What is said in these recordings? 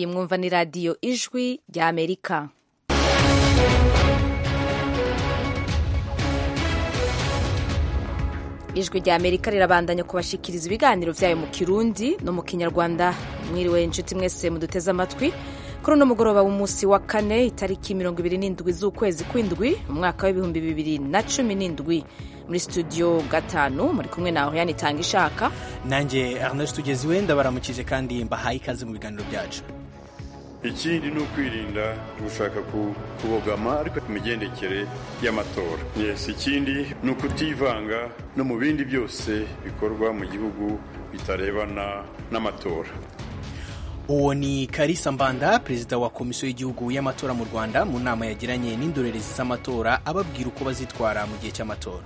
iyi mwumva ni radiyo ijwi rya amerika ijwi rya amerika rirabandanya kubashikiriza ibiganiro byayo mu kirundi no mu kinyarwanda mwiriwe inshuti mwese muduteze amatwi kuri uno mugoroba w'umunsi wa kane itariki mirongo ibiri n'indwi z'ukwezi kw'indwi mu mwaka w'ibihumbi bibiri na cumi n'indwi muri studio gatanu muri kumwe nawe yanitanga ishaka nanjye Ernest tugeziwe ndabaramukije kandi mbahaye ikaze mu biganiro byacu ikindi ni ukwirinda gushaka kubogama ariko ku migendekere y'amatora yes ikindi ni ukutivanga no mu bindi byose bikorwa mu gihugu bitarebana n'amatora uwo ni karisa mbanda perezida wa komisiyo y'igihugu y'amatora mu rwanda mu nama yagiranye n'indorerezi z'amatora ababwira uko bazitwara mu gihe cy'amatora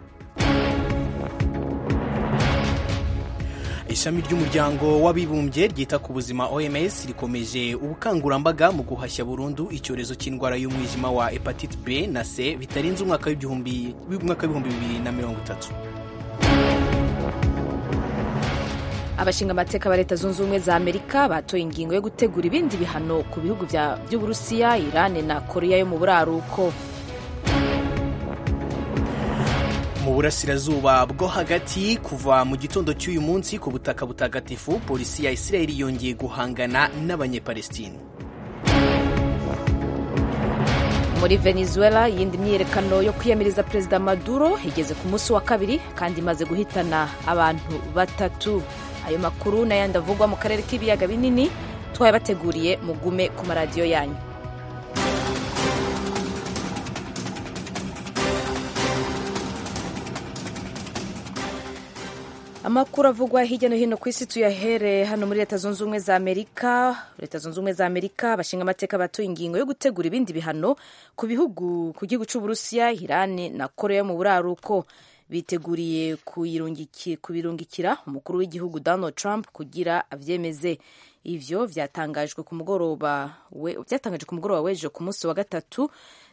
ishami ry'umuryango w'abibumbye ryita ku buzima oms rikomeje ubukangurambaga mu guhashya burundu icyorezo cy'indwara y'umwijima wa hepatite b na c bitarenze umwaka w'ibihumbi bibiri na mirongo itatu abashinga amateka ba leta zunze ubumwe za amerika batoye ingingo yo gutegura ibindi bihano ku bihugu by'uburusiya irani na korea yo mu buraruko mu burasirazuba bwo hagati kuva mu gitondo cy'uyu munsi ku butaka butagatifu polisi ya isirayeli yongeye guhangana n'abanyepalestine muri venezuela yindi myiyerekano yo kwiyamiriza perezida maduro igeze ku munsi wa kabiri kandi imaze guhitana abantu batatu ayo makuru n'ayandi avugwa mu karere k'ibiyaga binini twayabateguriye mugume ku maradiyo yanyu amakuru avugwa hirya no hino ku isi tuyahere hano muri leta zunze ubumwe za amerika leta zunze ubumwe za amerika bashinga amateka batoye ingingo yo gutegura ibindi bihano ku bihugu ku gihugu cy'uburusiya irani na korea yo mu buraruko biteguriye kubirungikira umukuru w'igihugu donald trump kugira abyemeze ivyo vyatangajwe ku mugoroba byatangajwe ku mugoroba w'ejo ku munsi wa gatatu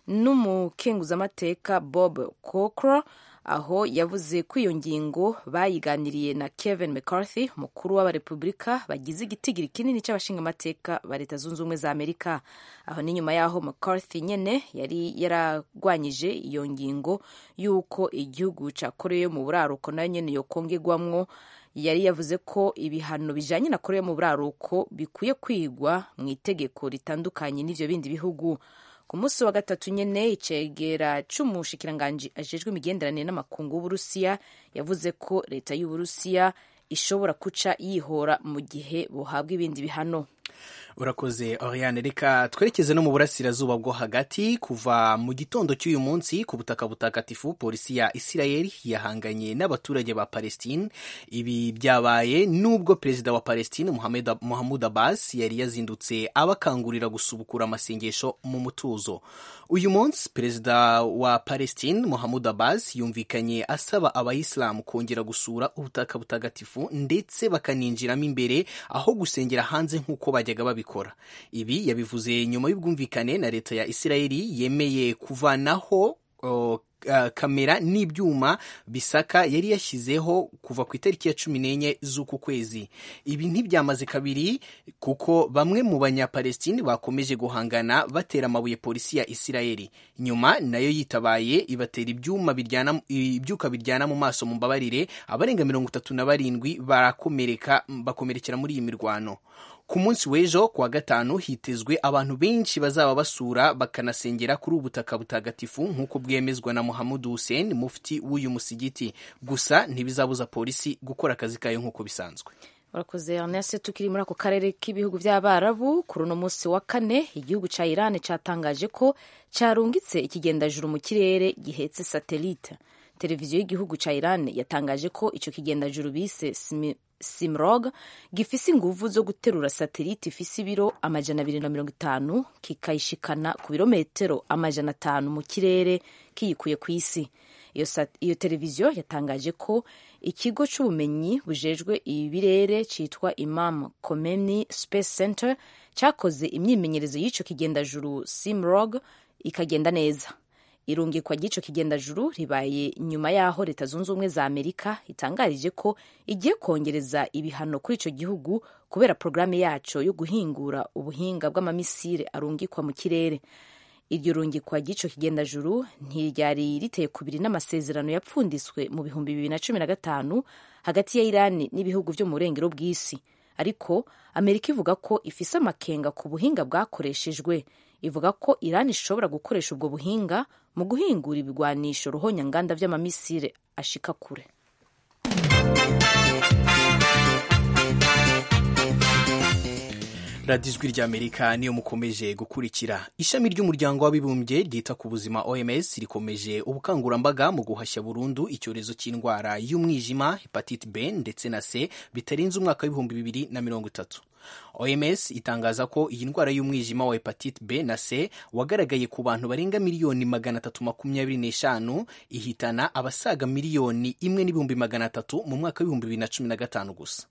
n'umukenguzamateka bob cocro aho yavuze ko iyo ngingo bayiganiriye na Kevin McCarthy umukuru w'abarepubulika bagize igitigiri kinini cy'abashingamateka ba leta zunze ubumwe za amerika aho ni nyuma y'aho McCarthy nyene yari yaragwanyije iyo ngingo y'uko igihugu ca korea yo mu buraruko nayo nyene yokongegwamwo yari yavuze ko ibihano bijanye na korea yo mu buraruko bikwiye kwigwa mu itegeko ritandukanye n'ivyo bindi bihugu ku munsi wa gatatu nyene icegera c'umushikiranganji ajejwe imigenderanire n'amakungu w'uburusiya yavuze ko leta y'uburusiya ishobora kuca yihora mu gihe buhabwa ibindi bihano urakoze oriane reka twerekeze no mu burasirazuba bwo hagati kuva mu gitondo cy'uyu munsi ku butaka butagatifu polisi ya isirayeli yahanganye n'abaturage ba palestine ibi byabaye nubwo perezida wa palestine muhammad abbas yari yazindutse abakangurira gusubukura amasengesho mu mutuzo uyu munsi perezida wa palestine muhammad abbas yumvikanye asaba abayisilamu kongera gusura ubutaka butagatifu ndetse bakaninjiramo imbere aho gusengera hanze nk'uko bajyaga babikora ibi yabivuze nyuma y'ubwumvikane na leta ya isirayeli yemeye kuvanaho uh, kamera n'ibyuma bisaka yari yashyizeho kuva ku itariki ya cumi n'enye z'uku kwezi ibi ntibyamaze kabiri kuko bamwe mu banyapalestine bakomeje guhangana batera amabuye polisi ya isirayeli nyuma nayo yitabaye ibatera ibyuma biryana ibyuka biryana mu maso mu mbabarire abarenga mirongo itatu na barindwi barakomereka bakomerekera muri iyi mirwano ku munsi w'ejo kuwa gatanu hitezwe abantu benshi bazaba basura bakanasengera kuri ubu butaka butagatifu nk'uko bwemezwa na Muhammad Hussein mufti w'uyu musigiti gusa ntibizabuza polisi gukora akazi kayo nk'uko bisanzwe urakoze Ernest tukiri muri ako karere k'ibihugu by'abarabu kuri uno munsi wa kane igihugu cya Iran cyatangaje ko cyarungitse ikigendajuru mu kirere gihetse satelite televiziyo y'igihugu cya Iran yatangaje ko icyo kigendajuru bise simrog gifise inguvu zo guterura satelite ifise ibiro amajana abiri na mirongo itanu kikayishikana ku birometero amajana atanu mu kirere kiyikuye ku isi iyo, iyo televiziyo yatangaje ko ikigo c'ubumenyi bujejwe ibirere citwa imam komeni space center cyakoze imyimenyerezo y'ico kigendajuru simrog ikagenda neza irungikwa ry'ico kigendajuru ribaye nyuma y'aho leta zunze ubumwe za amerika itangarije ko igiye kongereza ibihano kuri ico gihugu kubera porogaramu yaco yo guhingura ubuhinga bw'amamisire arungikwa mu kirere iryo rungikwa ry'ico kigendajuru ntiryari riteye kubiri n'amasezerano yapfunditswe mu bihumbi bibiri na cumi na gatanu hagati ya irani n'ibihugu vyo mu burengero bw'isi ariko amerika ivuga ko ifise amakenga ku buhinga bwakoreshejwe ivuga ko irani ishobora gukoresha ubwo buhinga mu guhingura ibigwanisho ruhonyanganda vy'amamisire ashika kure radiyo ijwi ry'amerika niyo mukomeje gukurikira ishami ry'umuryango w'abibumbye ryita ku buzima oms rikomeje ubukangurambaga mu guhashya burundu icyorezo cy'indwara y'umwijima hepatite b ndetse na c bitarenze umwaka w'ibihumbi bibiri na mirongo itatu oms itangaza ko iyi ndwara y'umwijima wa hepatite b na c wagaragaye ku bantu barenga miliyoni magana atatu makumyabiri n'eshanu ihitana abasaga miliyoni imwe n'ibihumbi magana atatu mu mwaka w'ibihumbi bibiri na cumi na gatanu gusa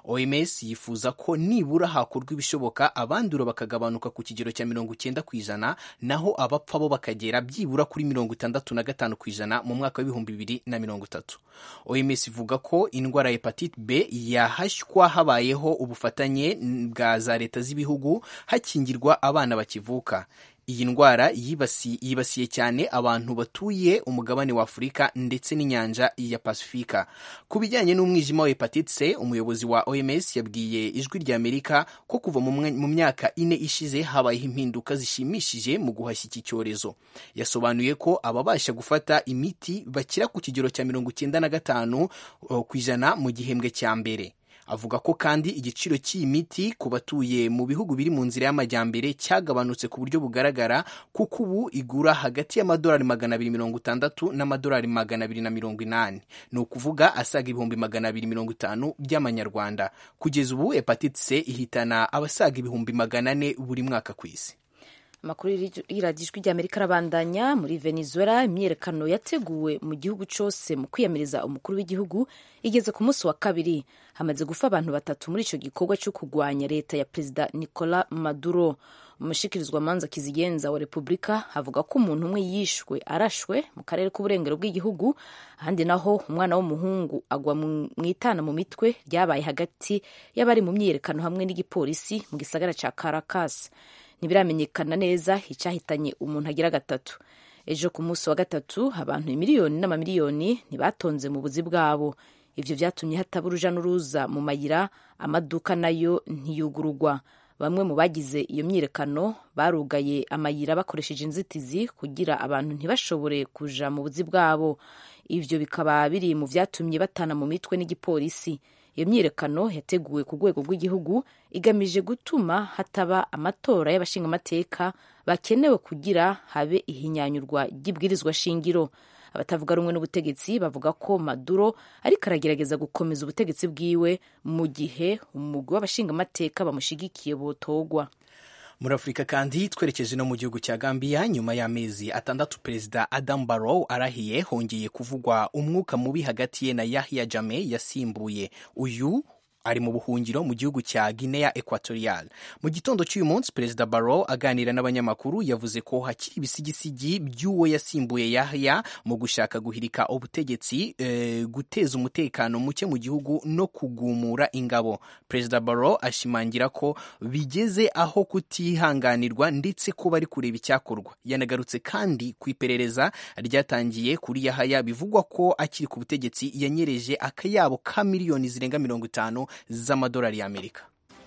oms yifuza ko nibura hakorwa ibishoboka abandura bakagabanuka ku kigero cya mirongo icyenda ku ijana naho abapfa bo bakagera byibura kuri mirongo itandatu na gatanu ku ijana mu mwaka w'ibihumbi bibiri na mirongo itatu oms ivuga ko indwara ya hepatite b yahashywa habayeho ubufatanye bwa za leta z'ibihugu hakingirwa abana bakivuka iyi ndwara yibasiye cyane abantu batuye umugabane wa afurika ndetse n'inyanja ya pasifika ku bijyanye n'umwijima wa hepatite c umuyobozi wa oms yabwiye ijwi rya amerika ko kuva mu myaka ine ishize habayeho impinduka zishimishije mu guhashya iki cyorezo yasobanuye ko ababasha gufata imiti bakira ku kigero cya mirongo icyenda na gatanu ku ijana mu gihembwe cya mbere avuga ko kandi igiciro cy'iyi miti ku batuye mu bihugu biri mu nzira y'amajyambere cyagabanutse ku buryo bugaragara kuko ubu igura hagati y'amadolari magana abiri mirongo itandatu n'amadolari magana abiri na mirongo inani ni ukuvuga asaga ibihumbi magana abiri mirongo itanu by'amanyarwanda kugeza ubu hepatite c ihitana abasaga ibihumbi magana ane buri mwaka ku isi amakuru y'iradiyo ijwi ry'amerika arabandanya muri venezuela imyiyerekano yateguwe mu gihugu cyose mu kwiyamiriza umukuru w'igihugu igeze ku munsi wa kabiri hamaze gupfa abantu batatu muri icyo gikorwa cyo kurwanya leta ya perezida nicola maduro umushikirizwamanza kizigenza wa repubulika avuga ko umuntu umwe yishwe arashwe mu karere k'uburengero bw'igihugu ahandi naho umwana w'umuhungu agwa mu itana mu mitwe ryabaye hagati y'abari mu myiyerekano hamwe n'igipolisi mu gisagara cya caracas ntibiramenyekana neza icyahitanye umuntu agira gatatu ejo ku munsi wa gatatu abantu miliyoni n'amamiliyoni ntibatonze mu buzi bwabo ibyo byatumye hataba uruja n'uruza mu mayira amaduka nayo ntiyugurugwa bamwe mu bagize iyo myiyerekano barugaye amayira bakoresheje inzitizi kugira abantu ntibashobore kuja mu buzi bwabo ibyo bikaba biri mu byatumye batana mu mitwe n'igipolisi iyo myiyerekano yateguwe ku rwego rw'igihugu igamije gutuma hataba amatora y'abashingamateka bakenewe kugira habe ihinyanyurwa ry'ibwirizwa shingiro abatavuga rumwe n'ubutegetsi bavuga ko maduro ariko aragerageza gukomeza ubutegetsi bwiwe mu gihe umugwi w'abashingamateka bamushigikiye botogwa muri afurika kandi twerekeje no mu gihugu cya gambia nyuma y'amezi atandatu perezida adam barrow arahiye hongeye kuvugwa umwuka mubi hagati ye na yahya jame yasimbuye uyu ari mu buhungiro mu gihugu cya Guinea Equatorial. Mu gitondo cy'uyu munsi Perezida Barrow aganira n'abanyamakuru yavuze ko hakiri ibisigisigi by'uwo yasimbuye Yahya mu gushaka guhirika ubutegetsi e, guteza umutekano muke mu gihugu no kugumura ingabo. Perezida Barrow ashimangira ko bigeze aho kutihanganirwa ndetse ko bari kureba icyakorwa. Yanagarutse kandi ku iperereza ryatangiye kuri Yahya bivugwa ko akiri ku butegetsi yanyereje akayabo ka miliyoni zirenga mirongo itanu z'amadolari y'Amerika.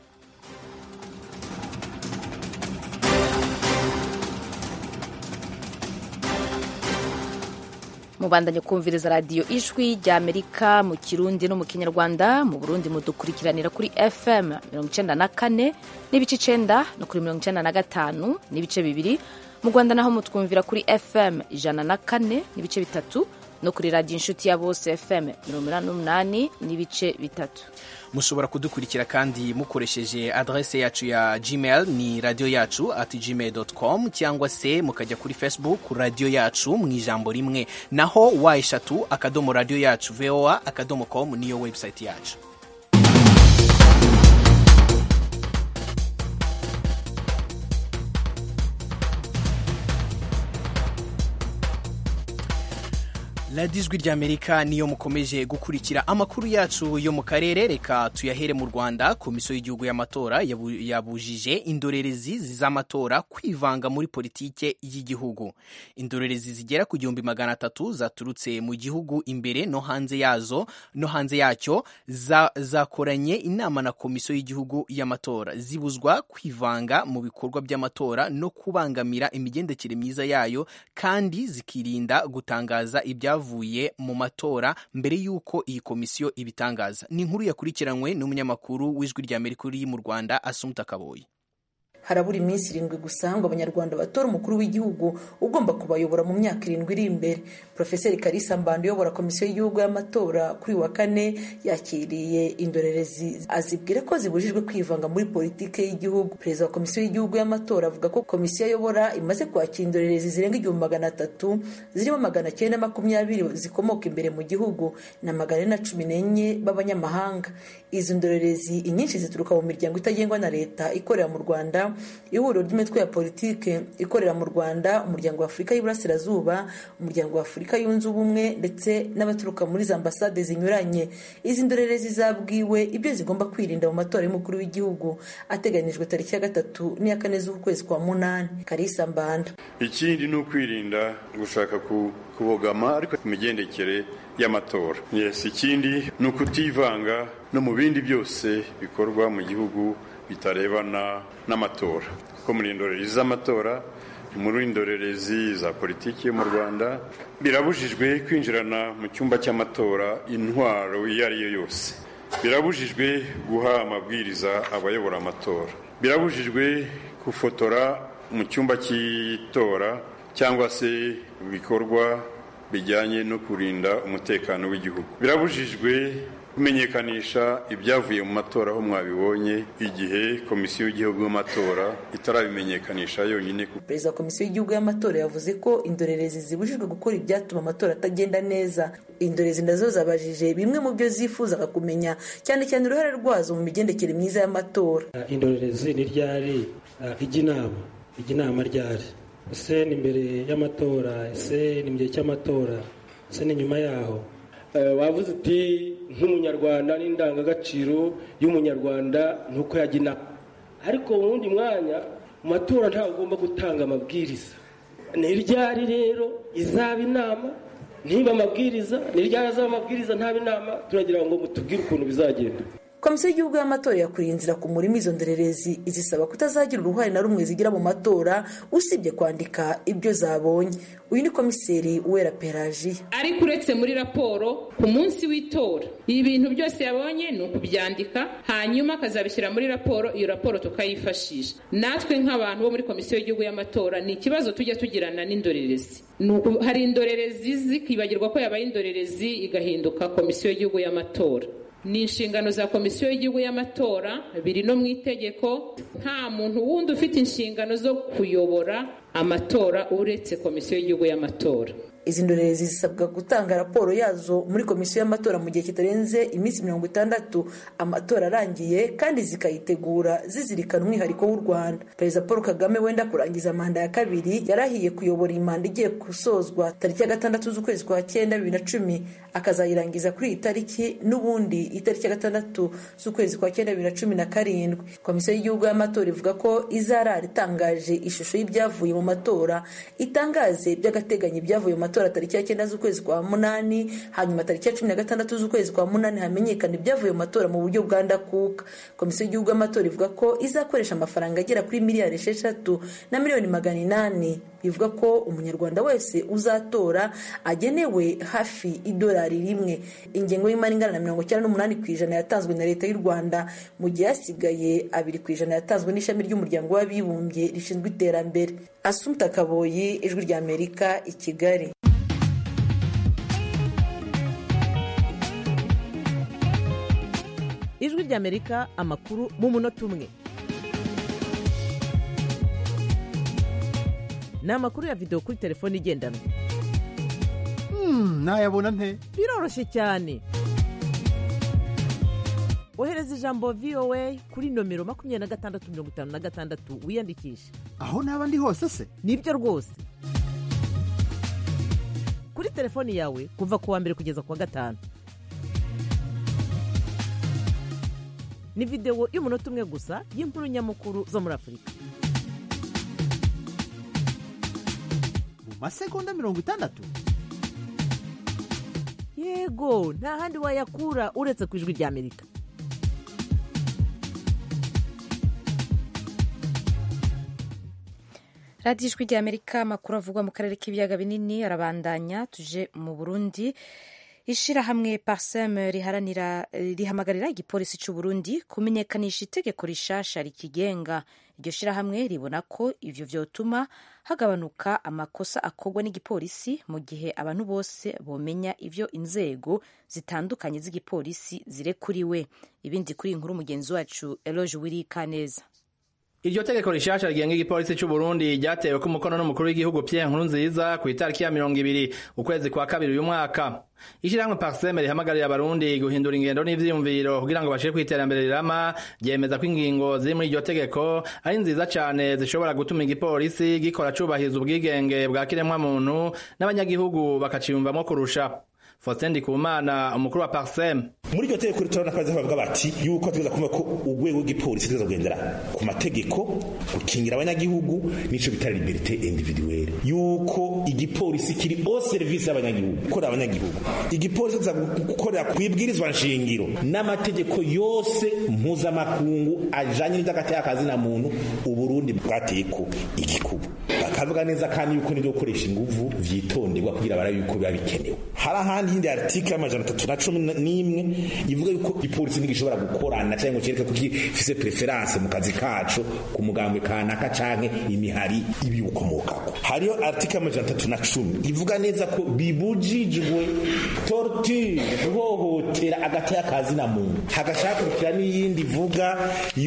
mubandanye kumviriza radiyo ijwi rya amerika mu kirundi no mu kinyarwanda mu burundi mudukurikiranira kuri fm mirongo icyenda na kane n'ibice icyenda no kuri mirongo icyenda na gatanu n'ibice bibiri mu rwanda naho mutwumvira kuri fm ijana na kane n'ibice bitatu no kuri radiyo inshuti ya bose fm mirongo inani n'umunani n'ibice bitatu mushobora kudukurikira kandi mukoresheje adrese yacu ya gmail ni radiyo yacu at gmail com cyangwa se mukajya kuri facebook radiyo yacu mu ijambo rimwe naho wa eshatu akadomo radiyo yacu voa akadomo com niyo website yacu radiyo ijwi ry'amerika niyo mukomeje gukurikira amakuru yacu yo mu karere reka tuyahere mu rwanda komisiyo y'igihugu y'amatora yabujije indorerezi z'amatora kwivanga muri politike y'igihugu indorerezi zigera ku gihumbi magana atatu zaturutse mu gihugu imbere no hanze yazo no hanze yacyo zakoranye inama na komisiyo y'igihugu y'amatora zibuzwa kwivanga mu bikorwa by'amatora no kubangamira imigendekere myiza yayo kandi zikirinda gutangaza ibyavuye byavuye mu matora mbere y'uko iyi komisiyo ibitangaza ni inkuru yakurikiranywe n'umunyamakuru w'ijwi rya amerika uri mu rwanda asumuta kaboyi harabura iminsi irindwi gusa ngo abanyarwanda batora umukuru w'igihugu ugomba kubayobora mu myaka irindwi iri imbere porofeseri karisa mbanda uyobora komisiyo y'igihugu y'amatora kuri uyu wa kane yakiriye indorerezi azibwira ko zibujijwe kwivanga muri politiki y'igihugu perezida wa komisiyo y'igihugu y'amatora avuga ko komisiyo ayobora imaze kwakira indorerezi zirenga igihumbi magana atatu zirimo magana cyenda makumyabiri zikomoka imbere mu gihugu na magana ane na cumi n'enye b'abanyamahanga izi ndorerezi inyinshi zituruka mu miryango itagengwa na leta ikorera mu rwanda ihuriro ry'imitwe ya politike ikorera mu rwanda umuryango wa afurika y'iburasirazuba umuryango wa afurika yunze ubumwe ndetse n'abaturuka muri za ambasade zinyuranye izi ndorerezi zabwiwe ibyo zigomba kwirinda mu matora y'umukuru w'igihugu ateganyijwe tariki ya gatatu n'iya kane z'ukwezi kwa munani karisa mbanda ikindi ni ukwirinda gushaka kubogama ariko ku migendekere y'amatora yes ikindi ni ukutivanga no mu bindi byose bikorwa mu gihugu bitarebana n'amatora ko muri indorerezi z'amatora muri indorerezi za politiki yo mu rwanda birabujijwe kwinjirana mu cyumba cy'amatora intwaro iyo ari yo yose birabujijwe guha amabwiriza abayobora amatora birabujijwe gufotora mu cyumba cy'itora cyangwa se ibikorwa bijyanye no kurinda umutekano w'igihugu birabujijwe kumenyekanisha ibyavuye mu matora aho mwabibonye igihe komisiyo y'igihugu y'amatora itarabimenyekanisha yonyine perezida wa komisiyo y'igihugu y'amatora yavuze ko indorerezi zibujijwe gukora ibyatuma amatora atagenda neza indorerezi nazo zabajije bimwe mu byo zifuzaga kumenya cyane cyane uruhare rwazo mu migendekere myiza y'amatora indorerezi ni ryari ijya inama ijya inama ryari ese ni imbere y'amatora ese ni mu gihe cy'amatora ese ni nyuma yaho wavuze uti nk'umunyarwanda n'indangagaciro y'umunyarwanda ni uko yajya inama ariko mu wundi mwanya mu matora ntabwo ugomba gutanga amabwiriza ni ryari rero izaba inama ntiba amabwiriza ni ryari azaba amabwiriza ntaba inama turagira ngo mutubwire ukuntu bizagenda komisiyo y'igihugu y'amatora yakuriye inzira ku murima izo ndorerezi izisaba kutazagira uruhare na rumwe zigira mu matora usibye kwandika ibyo zabonye uyu ni komiseri uwera pelajiya ariko uretse muri raporo ku munsi w'itora ibintu byose yabonye ni ukubyandika hanyuma akazabishyira muri raporo iyo raporo tukayifashisha natwe nk'abantu bo muri komisiyo y'igihugu y'amatora ni ikibazo tujya tugirana n'indorerezi hari indorerezi zikibagirwa ko yabaye indorerezi igahinduka komisiyo y'igihugu y'amatora ni inshingano za komisiyo y'igihugu y'amatora biri no mu itegeko nta muntu wundi ufite inshingano zo kuyobora amatora uretse komisiyo y'igihugu y'amatora izi ndorerezi zisabwa gutanga raporo yazo muri komisiyo y'amatora mu gihe kitarenze iminsi mirongo itandatu amatora arangiye kandi zikayitegura zizirikana umwihariko w'u rwanda perezida paul kagame wenda kurangiza manda ya kabiri yarahiye kuyobora iyi manda igiye gusozwa tariki ya gatandatu z'ukwezi kwa cyenda bibiri na cumi akazayirangiza kuri iyi tariki n'ubundi itariki ya gatandatu z'ukwezi kwa cyenda bibiri na cumi na karindwi komisiyo y'igihugu y'amatora ivuga ko izarara itangaje ishusho y'ibyavuye mu matora itangaze by'agateganyo ibyavuye mu matora matora tariki ya cyenda z'ukwezi kwa munani hanyuma tariki ya cumi na gatandatu z'ukwezi kwa munani hamenyekana ibyavuye mu matora mu buryo bwa ndakuka komisiyo y'igihugu y'amatora ivuga ko izakoresha amafaranga agera kuri miliyari esheshatu na miliyoni magana inani bivuga ko umunyarwanda wese uzatora agenewe hafi idolari rimwe ingengo y'imari ingana na mirongo icyenda n'umunani ku ijana yatanzwe na leta y'u rwanda mu gihe hasigaye abiri ku ijana yatanzwe n'ishami ry'umuryango w'abibumbye rishinzwe iterambere asumta kaboyi ijwi ry'amerika i kigali ijwi ry'amerika amakuru mu munota umwe ni amakuru ya videwo kuri telefone igendanwa nayabona nte biroroshye cyane ohereza ijambo voa kuri nomero makumyabiri na gatandatu mirongo itanu na gatandatu wiyandikishe aho naba ndi hose se nibyo rwose kuri telefoni yawe kuva ku wa mbere kugeza ku wa gatanu ni videwo y'umunota umwe gusa y'inkuru nyamukuru zo muri afurika mu masegonda mirongo itandatu yego nta handi wayakura uretse ku ijwi ry'amerika radiyo ijwi ry'amerika amakuru avugwa mu karere k'ibiyaga binini arabandanya tuje mu burundi ishirahamwe parsem riharanira rihamagarira igipolisi cy'u Burundi kumenyekanisha itegeko rishasha rikigenga iryo shirahamwe ribona ko ivyo vyotuma hagabanuka amakosa akorwa n'igipolisi mu gihe abantu bose bomenya ivyo inzego zitandukanye z'igipolisi zirekuriwe ibindi kuri iyi nkuru mugenzi wacu Eloge Wiri Kaneza Iryo tegeko rishasha rigenga igipolisi cy'u Burundi ryatewe ku mukono n'umukuru w'igihugu Pierre Nkurunziza ku itariki ya mirongo ibiri ukwezi kwa kabiri uyu mwaka. Ishirahamwe Parseme rihamagarira abarundi guhindura ingendo n'ivyiyumviro kugira ngo bashike kw'iterambere rirama ryemeza ko ingingo ziri muri iryo tegeko ari nziza cane zishobora gutuma igipolisi gikora cubahiriza ubwigenge bwa kiremwa muntu n'abanyagihugu bakaciyumvamwo kurusha. Faustin Ndikumana umukuru wa Parsem muri iryo tegeko ritorana akazi bavuga bati yuko tugeza kumva ko urwego rw'igipolisi tugeza kugendera ku mategeko gukingira abanyagihugu nico bita liberté individuelle yuko igipolisi kiri au service y'abanyagihugu gukorera abanyagihugu igipolisi kiza gukorera kwibwirizwa nshingiro n'amategeko yose mpuzamakungu ajanye n'ivy'agateka kazi na muntu uburundi bwateko igikubu bakavuga neza kandi yuko nivyo gukoresha inguvu vyitonderwa kugira barabe yuko biba bikenewe hari ahandi hindi article y'amajana atatu na cumi n'imwe ivuga yuko ipolisi ntigishobora gukorana cyangwa ngo cereke ko gifise preference mu kazi kaco ku mugambwe kanaka canke imihari ibiwukomokako hariyo article y'amajana atatu na cumi ivuga neza ko bibujijwe torture guhohotera agati y'akazi na muntu hagashakirikira n'iyindi ivuga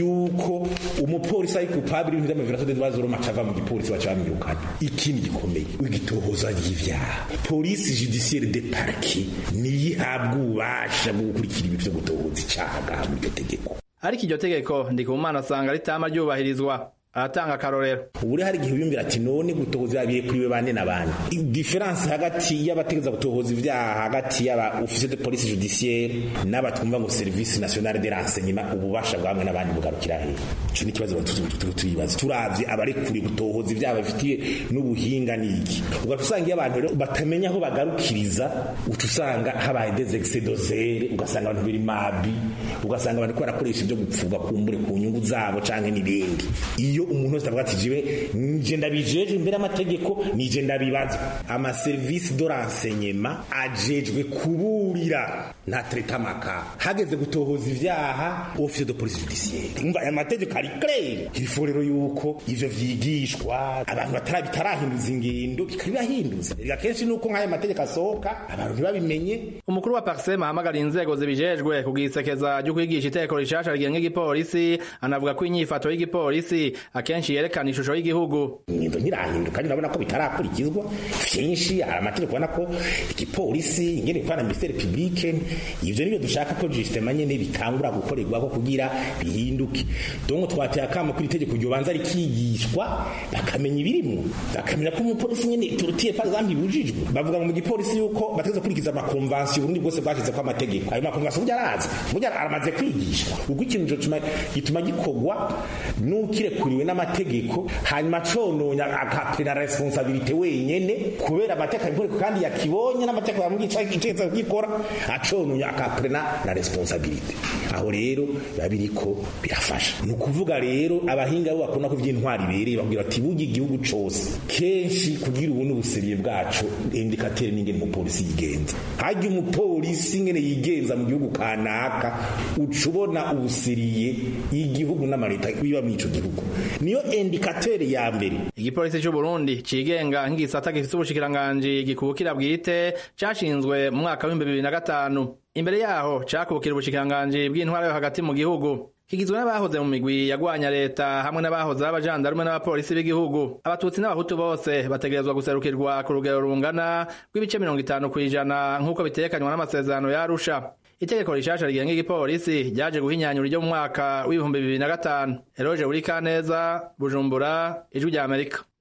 yuko umupolisi ari coupable y'ibintu vy'amaviration de droits de l'homme acava mu gipolisi baca bamwirukana ikindi gikomeye igitohoza ry'ivyaha polisi judiciaire de parquet niyo ihabwa ububasha bwo gukurikira ibi vyo gutohoza icaha muri iryo tegeko ariko iryo tegeko ndikumana asanga ritama ryubahirizwa aratanga akarorero ubure hari igihe wiyumvira ati none gutohoza biye kuri we bande na bande diferanse hagati y'abategeza gutohoza ibyaha hagati y'aba officier de police judiciaire n'abatwumva ngo service nationale de renseignement ububasha bwamwe n'abandi bugarukira he ico ni ikibazo turibaza turavye abarekuriye gutohoza ibyaha bafitiye n'ubuhinga n'iki ugaca usanga iyo abantu rero batamenya aho bagarukiriza uca usanga habaye des excès d'oseire ugasanga abantu biri mabi ugasanga abantu ko barakoresha ibyo gupfuga kumbure ku nyungu zabo canke n'ibindi iyo umuntu wese avuga ati jiwe nje ndabijeje imbere y'amategeko nije ndabibaza amaserivisi do renseignement ajejwe kuburira nta tretamaka hageze gutohoza ivyaha office de police judiciaire umva aya mategeko ari clair ilifo rero yuko ivyo vyigishwa abantu batara bitarahinduza ingendo bikabibahinduza rega kenshi nuko nk'aya mategeko asohoka abantu ntibabimenye umukuru wa parsema ahamagara inzego zibijejwe kugisekeza ryo kwigisha itegeko rishasha rigenga igipolisi anavuga ko inyifato y'igipolisi akenshi yerekana ishusho y'igihugu ingendo ntirahinduka kandi urabona ko bitarakurikizwa vyinshi hari amategeko ubona ko igipolisi ingene bikorana na ministere publique ivyo nivyo dushaka ko justement nyene bitangura gukorerwako kugira bihinduke donc twateye akamo kuri itegeko ryobanza rikigishwa bakamenya ibirimwo bakamenya ko umupolisi nyene turutiye par exemple ibujijwe bavuga mu gipolisi yuko bategeza kurikiza amakonvansiyo uburundi bwose bwashyize ko amategeko ayo makonvansiyo burya arazwi burya aramaze kwigishwa ubwo ikintu gituma gikorwa n'ukirekuriwe n'amategeko hanyuma cononya akapena responsabilite wenyene kubera amategeko abikoreko kandi yakibonye n'amategeko yamwica itegetse kugikora acononya akapena na responsabilite aho rero biba biriko birafasha ni ukuvuga rero abahinga bo bakunda ko ivy'intwari ibereye bakubwira bati burya igihugu cose kenshi kugira ubu n'ubuseriye bwaco indikateri n'ingene umupolisi yigenza harya umupolisi ingene yigenza mu gihugu kanaka uca ubona ubuseriye igihugu n'amaleta biba muri ico gihugu niyo indikateri ya mbere igipolisi c'u Burundi cigenga nk'igisata gifise ubushikiranganji gikubukira bwite cashinzwe mu mwaka w'ibihumbi bibiri na gatanu imbere yaho cakubukira ubushikiranganji bw'intwara yo hagati mu gihugu kigizwe n'abahoze mu migwi yagwanya leta hamwe n'abahoze b'abajandarume n'abapolisi b'igihugu abatutsi n'abahutu bose bategerezwa guserukirwa ku rugero rungana rw'ibice mirongo itanu kw'ijana nk'uko bitekanywa n'amasezerano ya Arusha itegeko rishasha rigenga igipolisi ryaje guhinyanyura iryo mu mwaka w'ibihumbi bibiri na gatanu eroje buri kaneza bujumbura ijwi rya amerika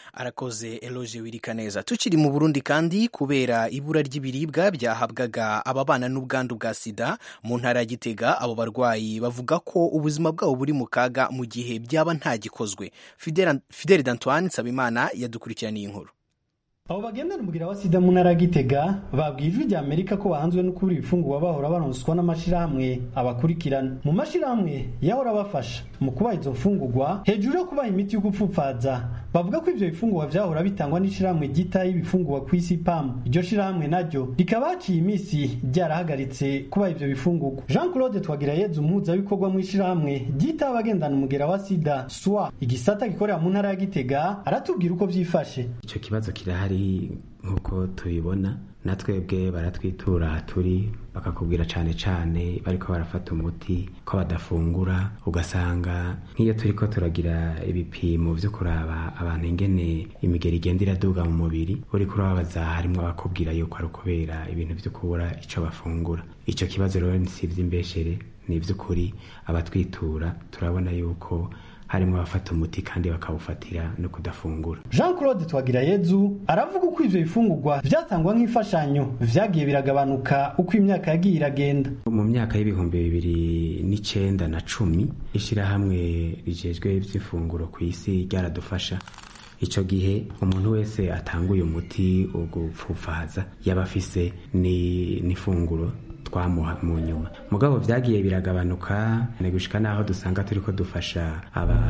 arakoze eloge wirika neza tukiri mu burundi kandi kubera ibura ry'ibiribwa byahabwaga ababana n'ubwandu bwa sida mu ntara ya gitega abo barwayi bavuga ko ubuzima bwabo buri mu kaga mu gihe byaba nta gikozwe fidele d'antoine nsabimana yadukurikiraniye inkuru abo bagendana umugira wa sida mu ntara ya gitega babwiye ijwi rya amerika ko bahanzwe no kubura ibifungurwa bahora baronswa n'amashirahamwe abakurikirana mu mashirahamwe yahora abafasha mu kubaha izo mfungurwa hejuru yo kubaha imiti yo gupfupfaza bavuga ko ivyo bifungurwa vyahora bitangwa n'ishirahamwe ryitaho ibifungurwa ku isi pam iryo shirahamwe naryo rikaba haciye iminsi ryarahagaritse kubaha ivyo bifungurwa jean claude twagirayezu umuhuzabikorwa mu ishirahamwe ryitaho abagendana umugera wa sida swa igisata gikorera mu ntara ya gitega aratubwira uko vyifashe ico kibazo kirahari nk'uko tubibona natwebwe baratwitura turi bakakubwira cyane cyane bariko barafata umuti ko badafungura ugasanga nk'iyo turiko turagira ibipimo vyo kuraba abantu ingene imigeri igenda iraduga mu mubiri uriko urababaza harimwo abakubwira yuko ari ukubera ibintu vyo kubura ico bafungura ico kibazo rero si ivy'imbeshere ni ivy'ukuri abatwitura turabona yuko harimo abafata umuti kandi bakawufatira no kudafungura jean claude twagirayezu aravuga uko ivyo bifungurwa vyatangwa nk'imfashanyo vyagiye biragabanuka uko imyaka yagiye iragenda mu myaka y'ibihumbi bibiri n'icenda na cumi ishirahamwe rijejwe ivy'ifunguro ku isi ryaradufasha ico gihe umuntu wese atanguye umuti wo gupfufaza yaba afise n'ifunguro twamuha mu nyuma mugabo vyagiye biragabanuka ni gushika naho dusanga turiko dufasha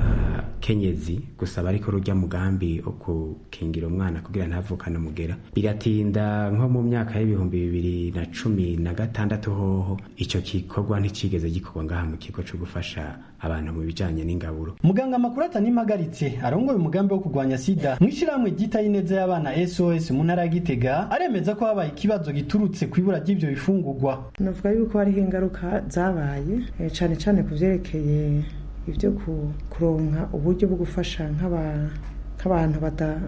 abakenyezi gusa bariko rurya mugambi wo gukingira umwana kugira ntavukane umugera biratinda nko mu myaka y'ibihumbi bibiri na cumi na gatandatu hoho ico gikorwa nticigeze gikorwa ngaha mu kigo co gufasha abantu mu bijanye n'ingaburo muganga makuru atanimpagaritse arongoye umugambi wo kurwanya sida mw'ishirahamwe ryitaho ineza y'abana sos mu ntara ya gitega aremeza ko habaye ikibazo giturutse ku ibura ry'ivyo bifungurwa navuga yuko hariho ingaruka zabaye cyane cyane ku byerekeye ibyo kuronka uburyo bwo gufasha nk'abantu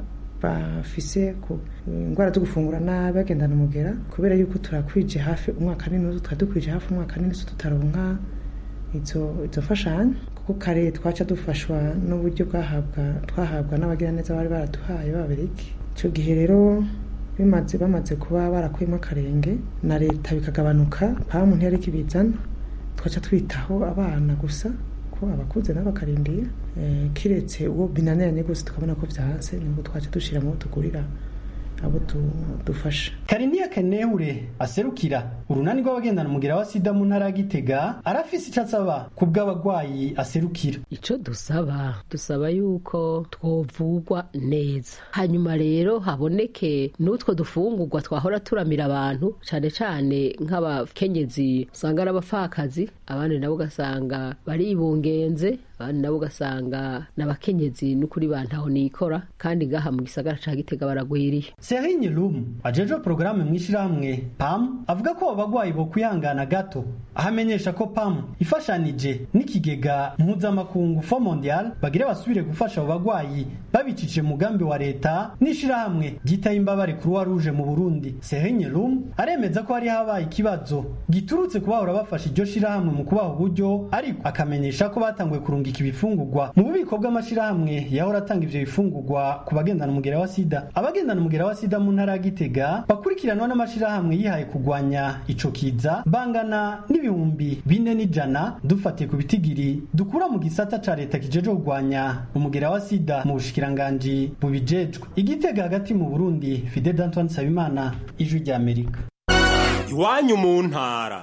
bafise indwara zo gufungura nabi bagendana umugera kubera yuko turakwije hafi umwaka n'inusu twari dukwije hafi umwaka n'inusu tutaronka izo mfashanyo kuko kare twaca dufashwa n'uburyo twahabwa n'abagiraneza bari baraduhaye b'ababiriki icyo gihe rero bimaze bamaze kuba barakuyemo akarenge na leta bikagabanuka pamu ntiyariko ibizana twaca twitaho abana gusa ko abakuze nabo bakarindiye kiretse uwo binaniranye gusa tukabona ko byanze nibwo twaca dushyira mu tugurira abo dufasha kariniya kenehure aserukira urunani rw'abagendana umugera wa sida mu ntara ya gitega arafise icyo asaba ku bw'abagwayi aserukira icyo dusaba dusaba yuko twovugwa neza hanyuma rero haboneke n'utwo dufungurwa twahora turamira abantu cyane cyane nk'abakenyezi usanga ari abapfakazi abandi nabo ugasanga baribungenze abandi nabo ugasanga n'abakenyezi n'ukuri bantaho nikora kandi ngaha mu gisagara ca gitega baragwiriye Serigne Lum ajejwe porogaramu mw'ishirahamwe PAM avuga ko abagwayi bo kwihangana gato ahamenyesha ko PAM ifashanije n'ikigega mpuzamakungu Fond Mondial bagire basubire gufasha abo bagwayi babicishije mugambi wa leta n'ishirahamwe ryitaye imbabare Croix Rouge mu Burundi Serigne Lum aremeza ko hari habaye ikibazo giturutse kubahora bafasha iryo shirahamwe mu kubaha uburyo ariko akamenyesha ko batanguye kurungika ibifungurwa mu bubiko bw'amashirahamwe yahora atanga ivyo bifungurwa ku bagendana umugera wa sida abagendana umugera wa sida mu ntara ya Gitega bakurikiranwa n'amashirahamwe yihaye kugwanya ico kiza bangana n'ibihumbi bine n'ijana dufatiye ku bitigiri dukura mu gisata ca leta kijeje kugwanya umugera wa sida mu bushikiranganji bubijejwe igitega hagati mu Burundi Fidel Antoine Sabimana ijwi rya Amerika iwanyu mu ntara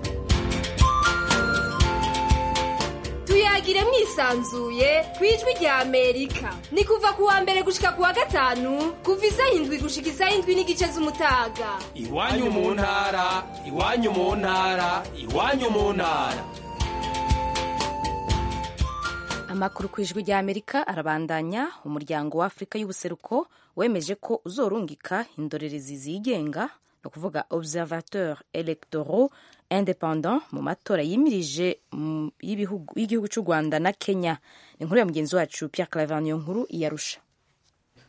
tuyagire mwisanzuye ku ijwi rya amerika ni kuva ku wa mbere gushika ku wa gatanu kuva isaha indwi gushika isaha indwi n'igice z'umutaga iwanyu mu ntara iwanyu mu ntara iwanyu mu ntara amakuru ku ijwi rya amerika arabandanya umuryango wa afurika y'ubuseruko wemeje ko uzorungika indorerezi zigenga ni ukuvuga observateur electoraux independant mu matora yimirije y'igihugu cy'u rwanda na kenya ni inkuru ya mugenzi wacu pierre claver niyo nkuru iyarusha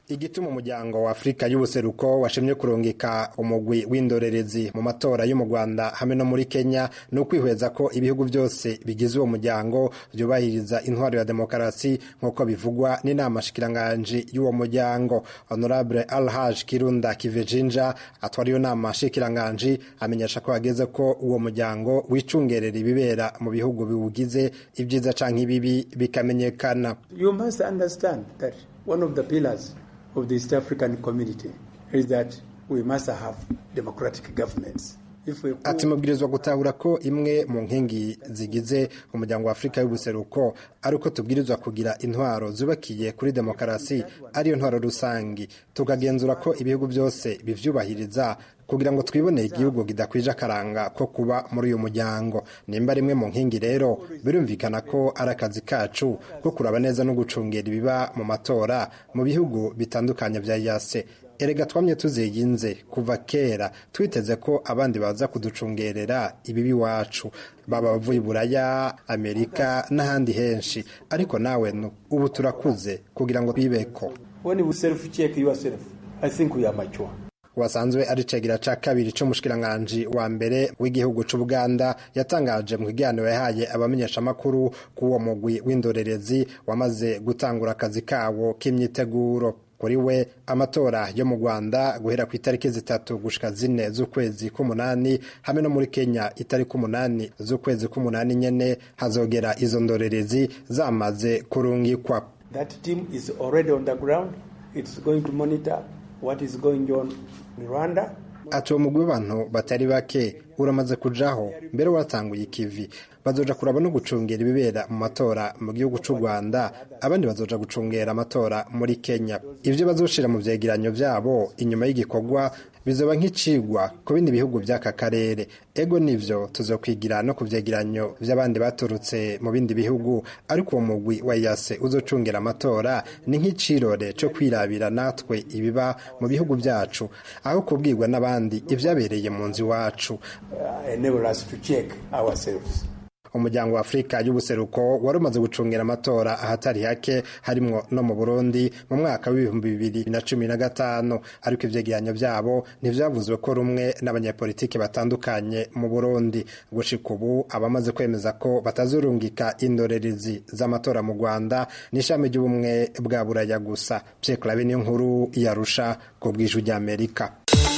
igituma umuryango wa afurika y'ubuseruko washimye kurungika umugwi w'indorerezi mu matora yo mu rwanda hamwe no muri kenya ni ukwihweza ko ibihugu byose bigize uwo muryango byubahiriza intwaro ya demokarasi nk'uko bivugwa n'inama shikiranganji y'uwo muryango honorable alhaj kirunda kivejinja atwara iyo nama shikiranganji amenyesha ko hageze ko uwo muryango wicungerera ibibera mu bihugu biwugize ibyiza canke ibibi bikamenyekana You must understand that one of the pillars of the East African community is that we must have democratic governments. If we ati mubwirizwa gutahura ko imwe mu nkingi zigize umuryango wa afurika y'ubuseruko ari uko tubwirizwa kugira intwaro zubakiye kuri demokarasi ariyo ntwaro rusangi tukagenzura ko ibihugu byose bivyubahiriza kugira ngo twiboneye igihugu kidakwije akaranga ko kuba muri uyu muryango nimba rimwe mu nkingi rero birumvikana ko ari akazi kacu ko kuraba neza no gucungera ibiba mu matora mu bihugu bitandukanye vya yase erega twamye tuziginze kuva kera twiteze ko abandi baza kuducungerera ibibi iwacu baba bavuye buraya amerika n'ahandi henshi ariko nawe nu ubu turakuze kugira ngo twibeko when you self check yourself, I think we are mature. wasanzwe ari cegira ca kabiri c'umushikiranganji wa mbere w'igihugu c'ubuganda yatangaje mu kiganiro yahaye abamenyeshamakuru k'uwo mugwi w'indorerezi wamaze gutangura akazi kawo k'imyiteguro kuri we amatora yo mu rwanda guhera ku itariki zitatu gushika zine z'ukwezi k'umunani hamwe no muri kenya itariki umunani z'ukwezi k'umunani nyene hazogera izo ndorerezi zamaze kurungikwa That team is already on the ground. It's going to monitor what is going on in Rwanda. ati uwo mugwi w'abantu batari bake uramaze kujaho mbere waratanguye ikivi bazoja kuraba no gucungera ibibera mu matora mu gihugu c'u rwanda abandi bazoja gucungera amatora muri kenya ivyo bazoshira mu vyegeranyo vyabo inyuma y'igikorwa bizoba nk'icigwa ku bindi bihugu vy'aka karere ego nivyo tuzokwigira no ku vyegeranyo vy'abandi baturutse mu bindi bihugu ariko uwo mugwi wa yase uzocungera amatora ni nk'icirore co kwirabira natwe ibiba mu bihugu vyacu aho kubwirwa n'abandi ivyabereye mu nzu iwacu Uh, enable us to check ourselves. umuryango wa afurika y'ubuseruko wari umaze gucungira amatora ahatari hake harimwo no mu burundi mu mwaka w'ibihumbi bibiri na cumi na gatanu ariko ivyegeranyo vyabo ntivyavuzwe ko rumwe n'abanyapolitiki batandukanye mu burundi gushika ubu abamaze kwemeza ko batazurungika indorerezi z'amatora mu rwanda n'ishami ry'ubumwe bwa buraya gusa pyeklabe niyo nkuru yarusha ku bw'ijwi ry'amerika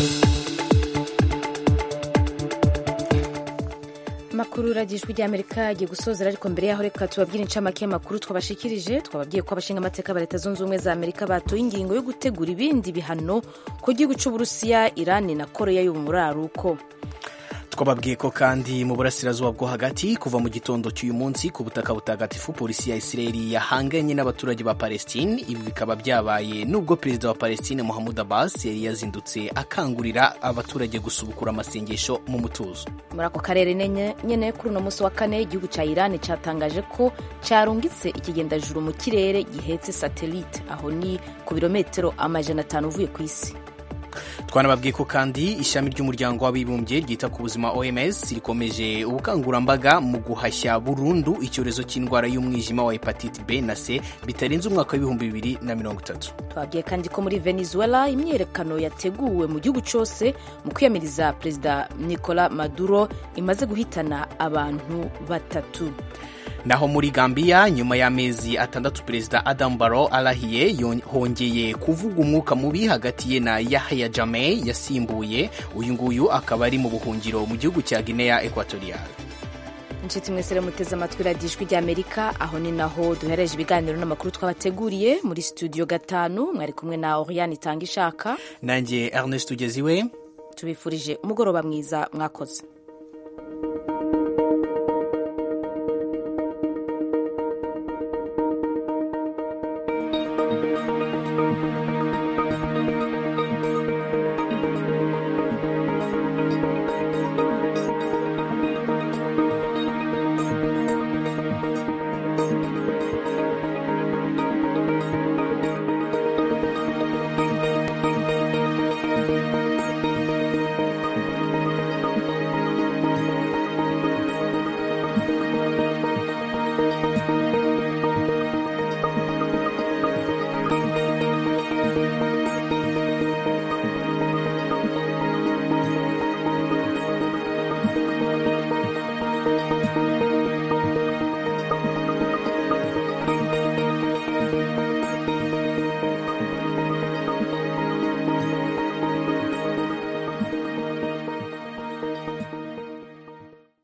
amakuru ragijwe ry'amerika agiye gusozera ariko mbere yaho reka tubabwire incamake y'amakuru twabashikirije twababwiye ko abashinga amateka ba leta zunze ubumwe za amerika batoye ingingo yo gutegura ibindi bihano ku gihugu c'uburusiya irani na koreya y'umuraruko twababwiye ko kandi mu burasirazuba bwo hagati kuva mu gitondo cy'uyu munsi ku butaka butagatifu polisi ya isirayeli yahanganye n'abaturage ba palestine ibi bikaba byabaye nubwo perezida wa palestine muhammad abbas yari yazindutse akangurira abaturage gusubukura amasengesho mu mutuzo muri ako karere nenye- nyene kuri uno munsi wa kane igihugu ca irani catangaje ko carungitse ikigendajuru mu kirere gihetse satelite aho ni ku birometero amajana atanu uvuye ku isi twanababwiye ko kandi ishami ry'umuryango w'abibumbye ryita ku buzima oms rikomeje ubukangurambaga mu guhashya burundu icyorezo cy'indwara y'umwijima wa hepatite b na c bitarenze umwaka w'ibihumbi bibiri na mirongo itatu twabwiye kandi ko muri venezuela imyiyerekano yateguwe mu gihugu cyose mu kwiyamiriza perezida nicola maduro imaze guhitana abantu batatu naho muri gambia nyuma y'amezi atandatu perezida adam baro arahiye yon- hongeye kuvuga umwuka mubi hagati ye na yahya jamey yasimbuye uyu nguyu akaba ari mu buhungiro mu gihugu cya guinea equatorial inshuti mwese rero muteze amatwi radiyo ijwi ry'amerika aho ni naho duhereje ibiganiro n'amakuru twabateguriye muri studio gatanu mwari kumwe na oriane itanga ishaka nanjye ernest ugeziwe tubifurije umugoroba mwiza mwakoze